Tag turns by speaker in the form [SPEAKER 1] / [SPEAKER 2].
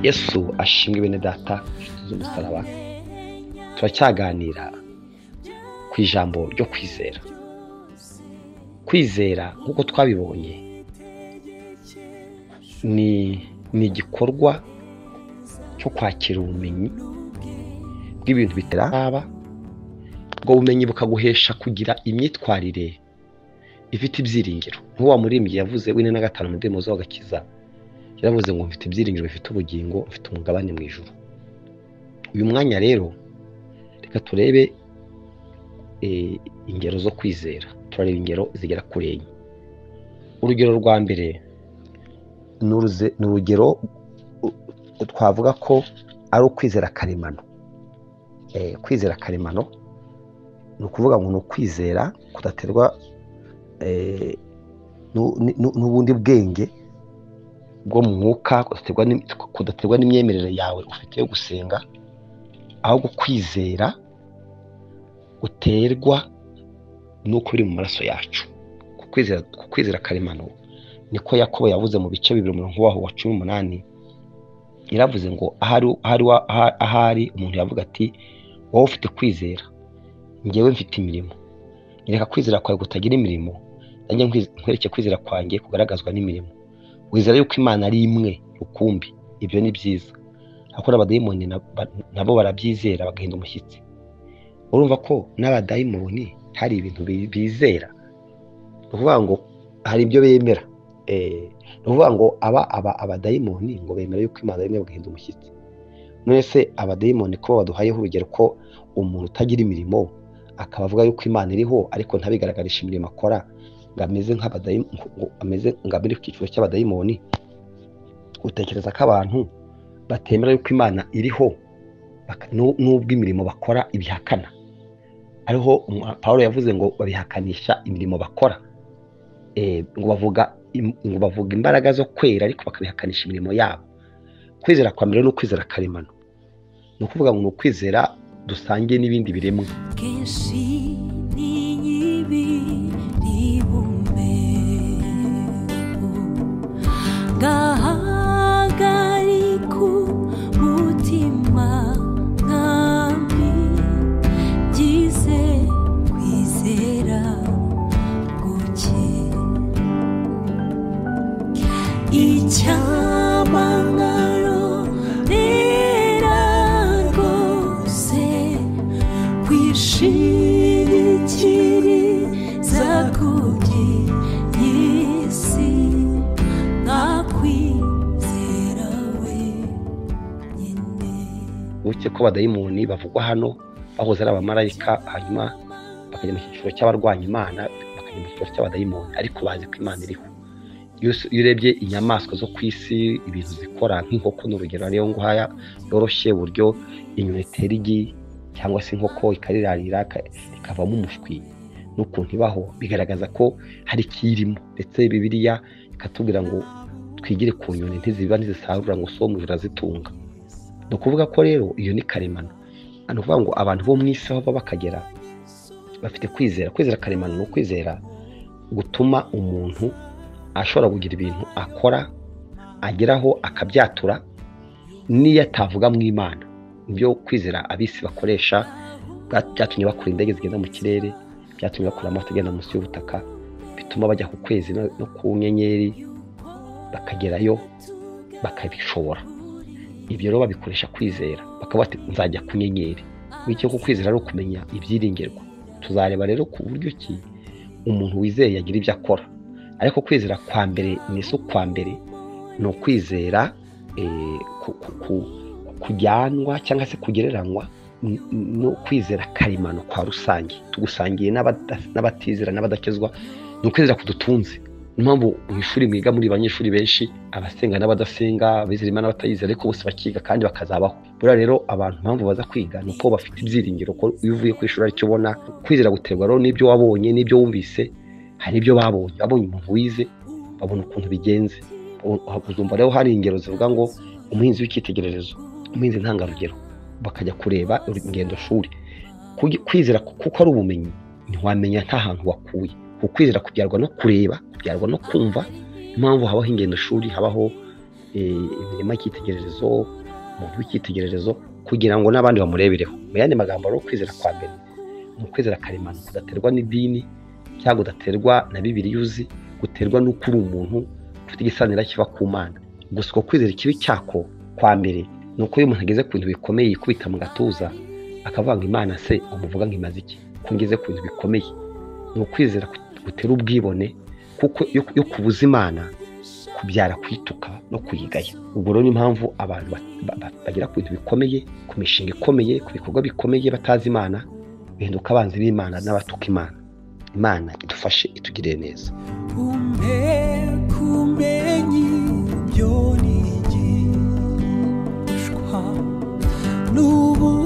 [SPEAKER 1] yesu ashimwe bene data inshuti z'umusaraba turacyaganira ku ijambo ryo kwizera kwizera nk'uko twabibonye ni ni igikorwa cyo kwakira ubumenyi bw'ibintu bitaraba ubwo bumenyi bukaguhesha kugira imyitwarire ifite ibyiringiro nk'uwa muririmbyi yavuze w'ine na gatanu mu ndirimbo z'agakiza yaravuze ngo mfite ibyiringiro bifite ubugingo mfite umugabane mu ijoro uyu mwanya rero reka turebe ingero zo kwizera turareba ingero zigera kuri enye urugero rwa mbere ni urugero twavuga ko ari ukwizera karemano kwizera karemano ni ukuvuga ngo ni ukwizera kudaterwa n'ubundi bwenge bwo mu mwuka kudaterwa n'imyemerere yawe ufite yo gusenga ahubwo kwizera uterwa n'uko biri mu maraso yacu ku kwizera karemano niko yakobo yavuze mu bice bibiri umurongo waho wa cumi n'umunani yaravuze ngo ahari umuntu yavuga ati wowe ufite kwizera ngewe mfite imirimo reka kwizera kwawe kutagira imirimo nanjye nkwereke kwizera kwanjye kugaragazwa n'imirimo wizera yuko imana ari imwe rukumbi ibyo ni byiza ariko n'abadayimoni nabo barabyizera bagahinda umushyitsi urumva ko n'abadayimoni hari ibintu bizera ni ukuvuga ngo hari ibyo bemera ni ukuvuga ngo aba aba abadayimoni ngo bemera yuko imana ari imwe bagahinda umushyitsi none se abadayimoni ko baduhayeho urugero ko umuntu utagira imirimo akaba avuga yuko imana iriho ariko ntabigaragarisha imirimo akora ngo ameze ameze ngo amere ku cyiciro cy'abadayimoni utekereza ko abantu batemera yuko imana iriho n'ubwo imirimo bakora ibihakana ariho paul yavuze ngo babihakanisha imirimo bakora ngo bavuga ngo bavuga imbaraga zo kwera ariko bakabihakanisha imirimo yabo kwizera kwa mbere ni ukwizera karemano ni ukuvuga ngo ni ukwizera dusangiye n'ibindi biremwa kenshi n'inyibi ribumbe
[SPEAKER 2] gahagariku mutima nkami gize kwizera guke icyamangaro rera rwose kwishingikiriza kugira
[SPEAKER 1] uretse ko abadayimoni bavugwa hano bahoze ari abamarayika hanyuma bakajya mu cyiciro cy'abarwanya imana bakajya mu cyiciro cy'abadayimoni ariko bazi ko imana iriho iyo urebye inyamaswa zo ku isi ibintu zikora nk'inkoko ni urugero ariyo nguhaya yoroshye uburyo inyoni itera igi cyangwa se inkoko ikarirarira ikavamo umushwi n'ukuntu ibaho bigaragaza ko hari ikiyirimo ndetse bibiriya ikatubwira ngo twigire ku nyoni ntiziba ntizisarura ngo so mu zirazitunga ni ukuvuga ko rero iyo ni karemano ni ukuvuga ngo abantu bo mu isi aho baba bakagera bafite kwizera kwizera karemano ni ukwizera gutuma umuntu ashobora kugira ibintu akora ageraho akabyatura n'iyo atavuga mu imana ibyo kwizera abisi bakoresha byatumye bakora indege zigenda mu kirere byatumye bakora amato agenda munsi y'ubutaka bituma bajya ku kwezi no ku nyenyeri bakagerayo bakabishobora ibyo rero babikoresha kwizera bakaba bati nzajya ku nyenyeri bityo ko kwizera ari ukumenya ibyiringirwa tuzareba rero ku buryo ki umuntu wizeye yagira ibyo akora ariko kwizera kwa mbere ni isi kwa mbere ni ukwizera kujyanwa cyangwa se kugereranywa no kwizera karemano kwa rusange tugusangiye n'abatizera n'abadakizwa ni ukwizera kudutunze niyo mpamvu mu ishuri mwiga muri banyeshuri benshi abasenga n'abadasenga abizera imana n'abatayize ariko bose bakiga kandi bakazabaho buriya rero abantu mpamvu baza kwiga ni uko bafite ibyiringiro ko iyo uvuye ku ishuri aricyo ubona kwizera guterwa rero n'ibyo wabonye n'ibyo wumvise hari ibyo babonye babonye umuntu wize babona ukuntu bigenze uzumva rero hari ingero zivuga ngo umuhinzi w'icyitegererezo umuhinzi ntangarugero bakajya kureba ingendo shuri kwizera kuko ari ubumenyi ntiwamenya nta hantu wakuye ukwizera kubyarwa no kureba kubyarwa no kumva impamvu habaho ingendo shuri habaho eh, imirima y'icyitegererezo umuntu w'icyitegererezo kugira ngo n'abandi bamurebereho mu yandi magambo rero kwizera kwa mbere ni ukwizera karemano kudaterwa n'idini cyangwa udaterwa na bibiri uzi guterwa n'uko uri umuntu ufite igisanira kiba ku mana gusa uko kwizera ikibi cyako kwa mbere ni uko iyo umuntu ageze ku bintu bikomeye yikubita mu gatuza akavuga ngo imana se umuvuga ngo imaze iki ko ngeze ku bintu bikomeye ni ukwizera kut- gutera ubwibone kuko iyo iyo kubuza imana kubyara kuyituka no kuyigaya ubwo rero ni impamvu abantu ba- ba- ba- bagera ku bintu bikomeye ku mishinga ikomeye ku bikorwa bikomeye batazi imana bihinduka abanzi b'imana n'abatuka imana imana idufashe itugirire neza
[SPEAKER 2] umpe kumenyi ibyo nigishwa n'ubu